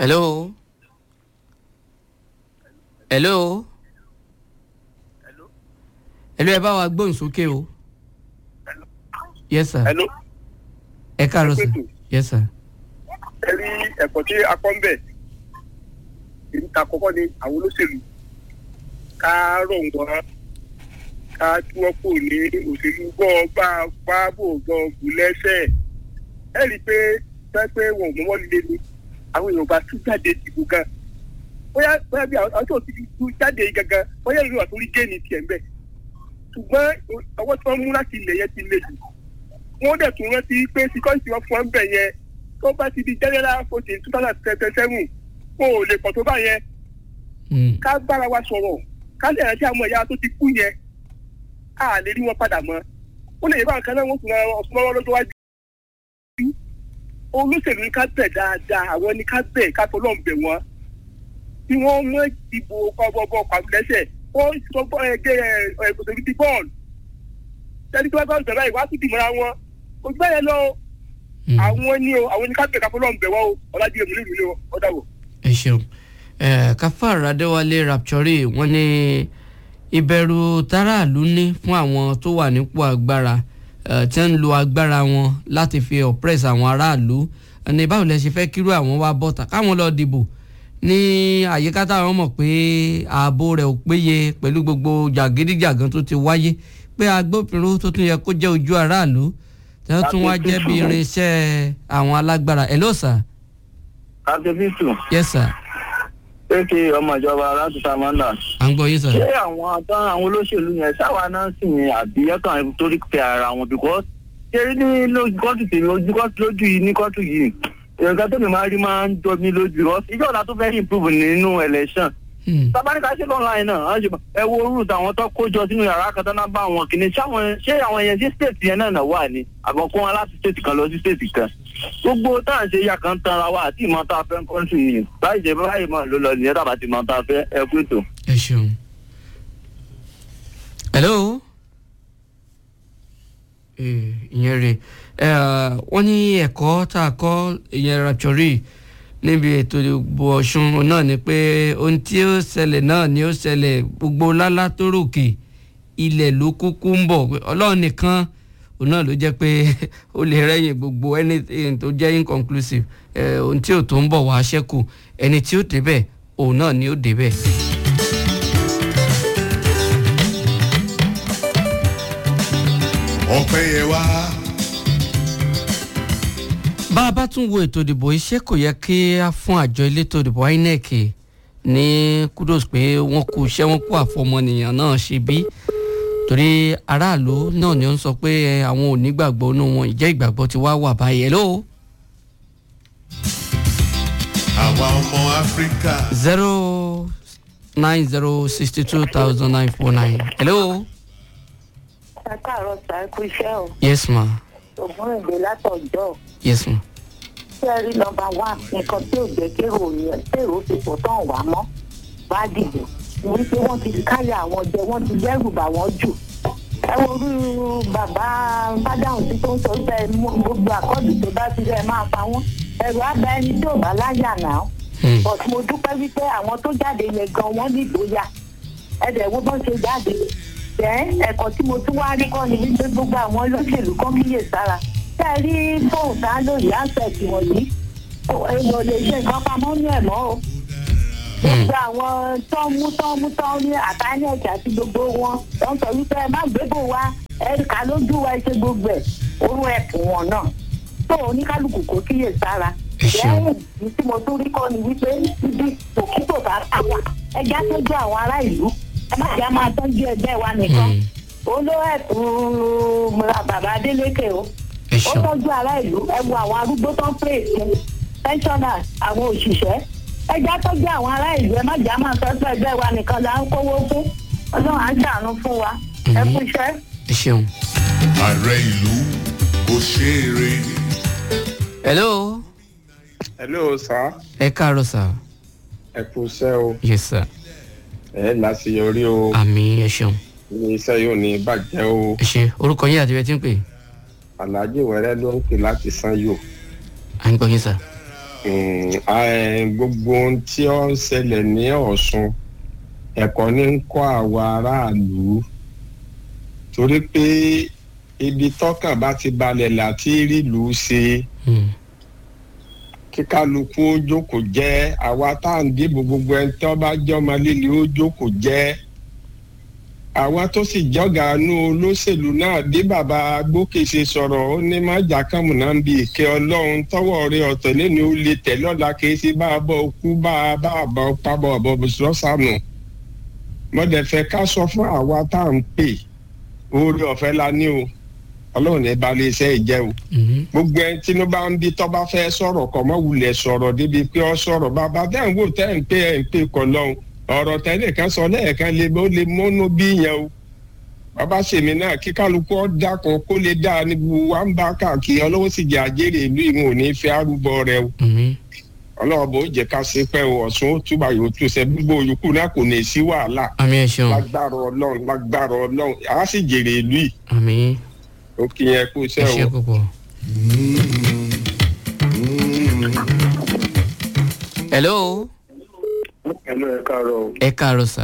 hello hello hello ẹ bá wa gbóhùn sókè o yes sir hello ẹ káàárọ̀ sir yes sir ẹ rí ẹ̀kọ́ tí a kọ́ ń bẹ̀ èyí ta kọ́kọ́ ni àwọn olóṣèlú ká rọ̀ wọ́n ká tí wọ́n kò ní òṣèlú gbọ́ bá bá bò gan gùn lẹ́sẹ̀ ẹ rí i pé pé pé wọn ò mọ́wọ́ líle ni àwọn èèyàn bá tún jáde dìbò gan bóyá bóyá bí àwọn tó ti tún jáde yìí gangan bóyá ìlú àtúrí géènì tiẹ̀ ń bẹ̀ ṣùgbọ́n ọwọ́ tí wọ́n mú láti ilẹ̀ yẹn ti le jù wọ́n dẹ̀ tún rántí pé síkọ́ǹtì wọn fún ọ́n bẹ̀ yẹn tó bá ti di general fourteen two thousand twenty seven kó o lè pọ̀ tó bá yẹn Mm. ká bára wa sọ̀rọ̀ ká lè rántí àwọn ẹ̀yà tó ti kú yẹn á lè rí wọn padà mọ́ ó lè yẹ báwọn kan náà wọ́n tún ra ọ̀sùn lọ́wọ́ lọ́jọ́ wájú. olóṣèlú ní ká bẹ̀ dáadáa àwọn ní ká bẹ̀ ká tọ́lọ́ ń bẹ̀ wọ́n tí wọ́n mú ìdìbò kọ́bọ̀bọ̀ pàmìlẹ́sẹ̀ wọ́n sọ bọ́ ẹgbẹ́ ẹ̀ẹ́dẹ̀gbẹ̀sẹ̀ ti bọ́ọ̀lù tẹ́lí tí wọ́n bá ń bẹ̀rẹ̀ ìwà tún dìmọ̀ra wọn kò gbẹ́ yẹn lọ Mm. àwọn ní o àwọn ní ká bẹ̀ ká tọ́lọ́ ń bẹ̀ wọ́n o ọ̀làjì èmi nílùú ni o ọ̀dà wò. ẹ ṣeun ẹ kafar adéwálé rapture wọn ní ìbẹ̀rù táràlú ní fún àwọn tó wà nípò agbára ẹ, tí ń lo agbára wọn láti fi oppress àwọn aráàlú ní báwo lẹ ṣe fẹ́ kírú àwọn wá bọ́ta káwọn lọ dìbò ní àyíká táwọn mọ̀ pé ààbò rẹ̀ ò péye pẹ̀lú gbogbo jàgídíjàgan tó ti wáyé pé agbófinró tó tún yẹ kó jẹ́ ojú aráàlú tí wọ́n tún wá jẹ́ bí irinṣẹ́ àwọn alágbára ẹ̀ ló sà akẹ́fíìsù yes sir pé kí ọmọ ìjọba láti samanda à ń gbọ́ yín sà. ṣé àwọn àtàn àwọn olóṣèlú yẹn sáwa náà sì ní àbí ẹ̀kan torí pé ara wọn because ṣé ní lójú kọ́tù tèmi ojú kọ́tù lójú yìí ní kọ́tù yìí nǹkan tó mi máa rí máa ń jọ mí lójú because ìjọ ọ̀la tó fẹ́ improve nínú election Hmm. tabaníkà ṣe lọ́nà náà wọ́n ṣe ẹ wo root àwọn tó kó jọ sínú yàrá kan tó náà bá àwọn kìíní ṣáwọn ṣé àwọn yẹn sí state yẹn náà náà wà ní àbọ̀kún wọn láti state kan lọ sí state kan gbogbo tá à ń ṣe ya kan tanra wa àti ìmọ̀ tá a fẹ́ kọ́ńtù yìí báyìí jẹ́ báyìí mọ̀ ló lọ nìyẹn tàbá ti mọ̀ tá a fẹ́ ẹ kú ètò. ẹ ṣeun. hello. Eh, ìyẹn rè é wọ́n ní ẹ̀kọ́ tá a kọ́ ìyẹn rapture níbi ètò ìbò ọ̀ṣun náà ni pé ohun tí ó ṣẹlẹ̀ náà ni ó ṣẹlẹ̀ gbogbo lálá tó ròkè ilẹ̀ ló kúkú ń bọ̀ pé ọlọ́run nìkan òun náà ló jẹ́ pé ó lè rẹ́yìn gbogbo anything tó jẹ́ inconclusive eh, ohun tí ò tó ń bọ̀ wá ṣẹ́kù ẹni tí ó débẹ̀ òun náà ni ó débẹ̀. ọpẹ́ yẹ wá. bá a bá tún wo ètò ìdìbò iṣẹ́ kò yẹ kí a fún àjọ elétò ìdìbò inec ní kudos pé wọ́n kú iṣẹ́ wọn kú àfọmọnìyàn náà ṣe bí torí aráàlú náà ni ó ń sọ pé ẹ, àwọn ò nígbàgbọ́ nínú wọn ìjẹ́ ìgbàgbọ́ ti wá wà báyìí hello àwa ọmọ áfíríkà. zero nine zero sixty two thousand nine four nine hello ẹ káàárọ̀ sá ẹ kú iṣẹ́ o yes ma ògùn èdè látọ̀jọ́ yes ma ṣé ẹ rí nọmba wán nǹkan tí ò jẹ́ kérò yẹn kérò fi pọ̀ tán wà mọ́ bá dìbò ní pé wọ́n ti káyà àwọn jẹ wọ́n ti dẹ́rù bà wọ́n jù ẹ wo orú bàbá bádáhùn tí tó ń sọ pé mú- gbogbo àkọ́dù tó bá ti rẹ̀ máa pa wọ́n ẹ̀rù abẹ ẹni tí ò bá láyà náà Hmm. but mo dúpẹ́ wípé àwọn tó jáde yẹn gan wọ́n ní ìgboyà ẹ̀dẹ̀ wo bọ́n ṣe jáde jẹ́ ẹ̀kọ́ tí mo tún wá rí kọ́ ni wípé gbogbo àwọn olóṣèlú kan kíyè sára tẹ́ ẹ rí fóònù tá a lò yìí àǹsẹ̀tì wọ̀nyí ó- èèyàn lè ṣe nǹkan pamọ́ ní ẹ̀mọ́ o gbogbo àwọn tó ń mú tó ń mú tó ń ní àtàyẹ̀kì àti gbogbo wọn tó ń sọ wípé ẹ má gbébò wa ẹ̀ka lójú wa ẹ ṣe gbogbo ẹ̀ orú ẹ̀kún wọn náà tó oníkálukú kò kíyè sára Ẹ ṣeun. lẹ́yìn ní tí mo tún rí kọ́ ni wípé ibi òkútò bá ta wà ẹja tọ́jú àwọn ará ìlú ẹ má jẹ́ máa tọ́jú ẹgbẹ́ wa nìkan Hmm. olówó ẹ̀kún bàbá Adélékè o ẹ ó ṣeun tọ́jú ará ìlú ẹ wo àwọn arúgbó tó ń pè é pensioners àwọn òṣìṣẹ́ ẹ já tọ́jú àwọn ará ìlú ẹ má jà máa tọ́jú ẹgbẹ́ wa nìkan là ń kówó fún ọlọ́run á ṣàánú fún wa ẹ kú iṣẹ́. ẹ ṣeun ààrẹ ìlú kò ṣeré. hello hello sir ẹ káàárọ̀ sà ẹ kú iṣẹ́ o yes sir ẹ láṣeyọrí o àmì ẹ ṣeun ní iṣẹ́ yóò ní bàjẹ́ o ẹ ṣe orúkọ yín àti ibi tí ń pè alhaji wẹrẹ ló ń pè láti sanyo à ń gbọ́ yín sà. Mm, eh, gbogbo ohun tí ó ń ṣẹlẹ̀ ní ọ̀ṣun ẹ̀kọ́ ní ń kọ́ àwa aráàlú torí pé ibi tọ́kàn bá ti balẹ̀ láti rílùú ṣe Hmm. kí kálukú ó jókòó jẹ́ àwa tá à ń dìbò gbogbo ẹni tó bá jọmọ líle ó jókòó jẹ́ àwa tó sì jọgàánú olóṣèlú náà bí bàbá gbókèsè sọ̀rọ̀ ó ní má jàkàmù náà ń bi ìkẹ́ ọlọ́run tọwọ́ rẹ ọ̀tọ̀ lẹ́nu ó lè tẹ̀ lọ́la kìí ṣe bá a bọ̀ kú bá a bá a bọ̀ pábọ̀ ọ̀bọ̀ sọ́sànù mọ̀dẹ̀fẹ́ ká sọ fún àwa tá à ń pè oore ọ̀fẹ́ la ní o ọlọ́run ní balẹ̀ iṣẹ́ ìjẹ́ o Mhm. gbogbo ẹni tí ló bá ń bí tọ́ bá fẹ́ sọ̀rọ̀ kọ́ mọ́ wulẹ̀ sọ̀rọ̀ débi pé ọ sọ̀rọ̀ bàbá tẹ́ ń wò tẹ́ ń pè ẹ̀ ń pè kọ́ lọ́hùn ọ̀rọ̀ tẹ́lẹ̀ kan sọ lẹ́ẹ̀kan lè ó lè múnú bí yẹn o bàbá sèmi náà kí kálukú ọ dákun kó lè dá ní gbogbo wa ń bá káàkiri ọlọ́wọ́ sì jẹ́ àjèrè ìlú ìwọ̀n ò ní fẹ́ arúgbó rẹ o Mhm. ọlọ́wọ́ bó jẹ́ ká ṣe pẹ́ o ọ̀sùn ó túbà yóò tún ṣe gbogbo yòókù náà kò ní sí wàhálà àmì ẹ̀ ṣeun lágbára ọlọ́run lágbára ọlọ́run àá sì jèrè ìlú yìí àmì ó kí yẹn kú ẹ iṣẹ́ ṣe o. púpọ̀. hello ẹnu ẹ káàárọ̀ o. ẹ káàárọ̀ sà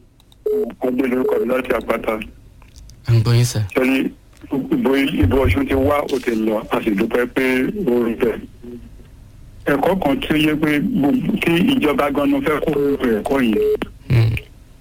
ọgbẹ́ lórúkọ mi láti àpáta. à ń gbọ́ yín sà. sẹ́ni ìbò ìbò ọ̀ṣun ti wá ó ti lọ a sì dúpẹ́ pé ó rí bẹ́ẹ̀. ẹ̀kọ́ kan tí ó yẹ pé gbogbo- tí ìjọba gan-an fẹ́ kó ẹ̀kọ́ yìí. Hmm.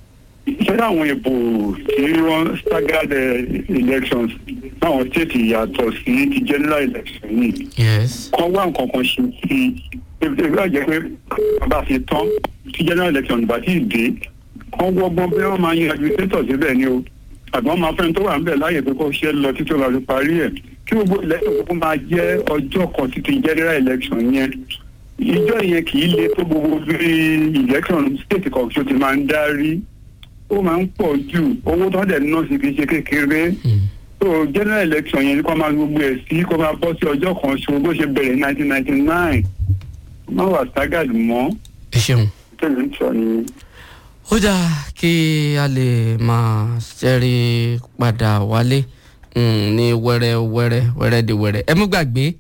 ṣé àwọn ìbò tí wọ́n staggered eh, elections láwọn state yàtọ̀ sí ti general election yìí yes. kan wá nǹkan kan ṣe sí i ebi àjẹ pé bàbá fi tán tí general election bá ti dé kan wọ́gbọ́n bí wọ́n máa yan administrator síbẹ̀ ni o àbí wọ́n máa fẹ́ni tó wà níbẹ̀ láàyè pé kó ṣe lọ títí ó bá fi parí ẹ̀ kí gbogbo election gbogbo máa jẹ́ ọjọ́ kan títí general election yẹn ìjọ yẹn kì í le tó gbogbo bí election state kan ṣo ti máa ń darí ó máa ń pọ̀ jù owó tó ń dẹ̀ ná sí kì í ṣe kékeré Hmm. so general election yẹn kó máa gbogbo ẹ̀ sí kó máa bọ́ sí ọjọ́ kan ṣo bó ṣe bẹ̀rẹ̀ ní nineteen ninety nine má wà staggered mọ́ ẹ ṣeun. tẹ̀lé ń sọ ni. ó dáa kí a lè máa ṣẹ́rí padà wálé mm, ní wẹ́rẹ́ wẹ́rẹ́ wẹ́rẹ́ di wẹ́rẹ́ ẹ mú gbàgbé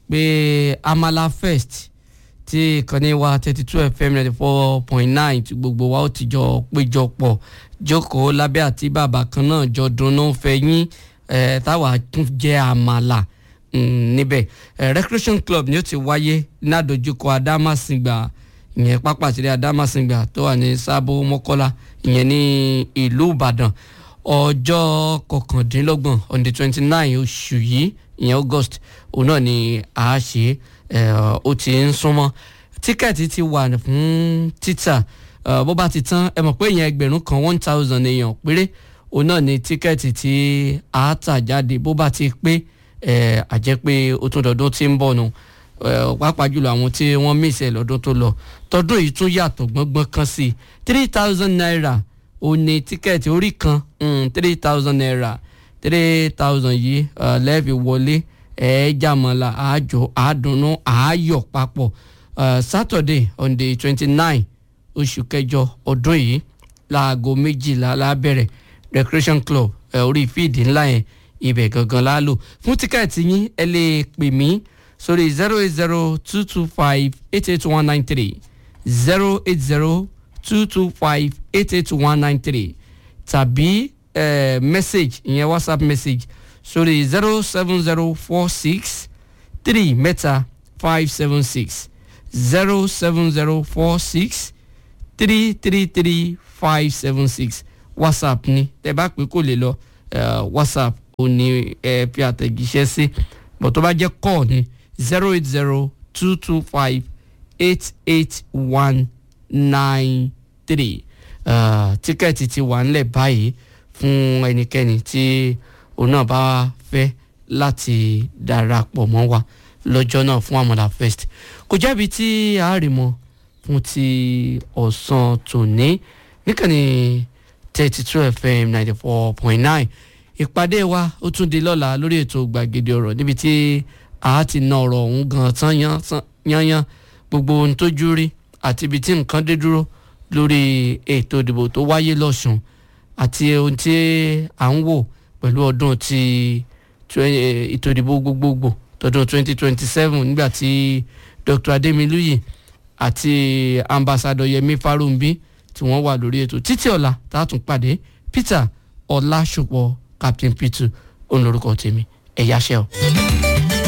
pé amala first tí ìkànnì wa thirty two fm ninety four point nine tí gbogbo wa ó ti jọ péjọ pọ̀ jókòó lábẹ́ àti bàbá kan náà jọ dunnú fẹ̀yìn ẹ̀ táwa tún jẹ́ àmàlà mm, níbẹ̀ eh, recreation club ni ó ti wáyé ládojúkọ adámàsìngbà ìyẹn pápá àtìrí adámàsìngbà tó wà ní sábò mọ́kọ́lá ìyẹn ní ìlú ìbàdàn ọjọ́ kọkàndínlọ́gbọ̀n on the twenty nine oṣù yìí ìyẹn august òun náà ni a ṣe eh, ó ti ń súnmọ́ tíkẹ́ẹ̀tì ti wà fún títà eh, bó bá ti tán ẹ mọ̀ pé ìyẹn ẹgbẹ̀rún kan one thousand èèyàn péré òun náà ni tíkẹ́ẹ̀tì tí a tà jáde bó bá ti pé ẹ àjẹ́ pé ó tún dọ̀dún tí ń bọ̀ nù ẹ, pàápàá jùlọ àwọn tí wọ́n mísẹ̀ lọ́dún tó lọ tọdún yìí tún yàtọ̀ gbọ́ngbọ́n kan sí i three thousand naira ó ní tíkẹ́ẹ̀tì orí kan three thousand naira three thousand yìí ẹ, lẹ́ẹ̀fì wọlé ẹ̀ẹ́djàmọ́lá àájò àádùnnú àáyọ̀ papọ̀ ẹ, Saturday on the twenty nine oṣù kẹjọ ọdún yìí láago méjìlá lábẹ́rẹ̀ recreation club ẹ, orí fíìdì ńlá yẹn ibẹ̀ gangan la lò fún tíkẹ́ẹ̀tì yín ẹ lè pè mí sórí zero eight zero two two five eight eight one nine three zero eight zero two two five eight eight one nine three tàbí eh, message ìyẹn whatsapp message sórí zero seven zero four six three mẹ́ta five seven six zero seven zero four six three three three five seven six whatsapp ni tẹ bá pé kò lè lọ eh, whatsapp ò ní ẹ fi àtẹ̀jíṣẹ́ sí bọ̀ tó bá jẹ́ call ni zero eight zero two two five eight eight one nine three tíkẹ́ẹ̀tì ti wà ńlẹ̀ báyìí fún ẹnikẹ́ni tí òun náà bá fẹ́ láti darapọ̀ mọ́ wa lọ́jọ́ náà fún àmàlà fest kò jẹ́bi tí a rí mọ́ fún ti ọ̀sán tòní níkànnì thirty two fm ninety four point nine ìpàdé wa ó tún di lọ́la lórí ètò gbàgede ọ̀rọ̀ níbi tí a ti na ọ̀rọ̀ ọ̀hún gan tán yán- tán- yányán gbogbo ohun tójú rí àti ibi tí nǹkan dé dúró lórí ètò ìdìbò tó wáyé lọ́sùn àti ohun tí à ń wò pẹ̀lú ọdún ti twe- ètò ìdìbò gbogbogbò tọdún twenty twenty seven nígbà tí dr ademiluyi àti ambassadọ yẹmi farumbi tí wọ́n wà lórí ètò títí ọ̀la tá a tún pàdé peter ọlásùpọ̀ captain p2 òun lorúkọ tèmi ẹ̀yáṣẹ́ o.